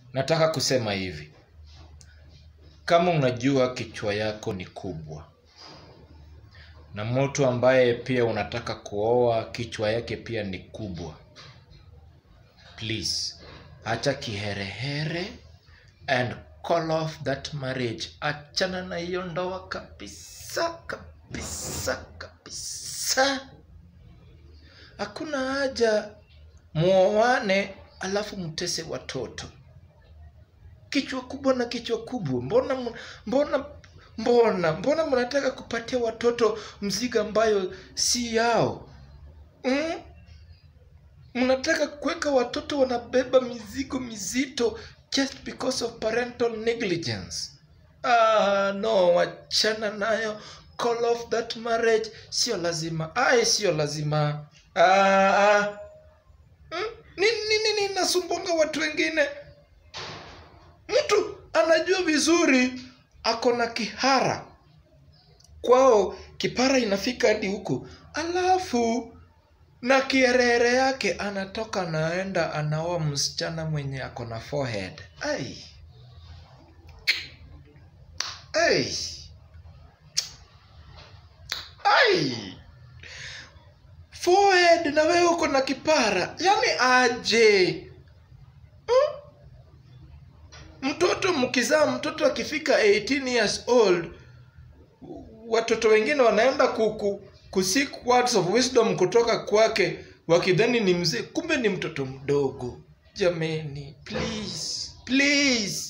nataka kusema hivi kama unajua kichwa yako ni kubwa na mtu ambaye pia unataka kuoa kichwa yake pia ni kubwa please acha kiherehere and call off that marriage achana na hiyo ndoa kabisa kabisa kabisa hakuna haja muoane alafu mtese watoto kichwa kubwa na kichwa kubwa mbona mu- mbona mbona mbona mnataka kupatia watoto mzigo ambayo si yao mm? mnataka kuweka watoto wanabeba mizigo mizito just because of parental negligence ah, no wachana nayo call off that marriage sio lazima ai sio lazima ah, ah. Mm? nini nini nasumbonga watu wengine mtu anajua vizuri ako na kihara kwao kipara inafika hadi huku alafu na kierere yake anatoka naenda anaoa msichana mwenye ako na forehead ai ai ai forehead na wewe uko na kipara yani aje hmm? mtoto mkizaa mtoto akifika 18 years old watoto wengine wanaenda ku, ku, ku seek words of wisdom kutoka kwake wakidhani ni mzee kumbe ni mtoto mdogo jameni please please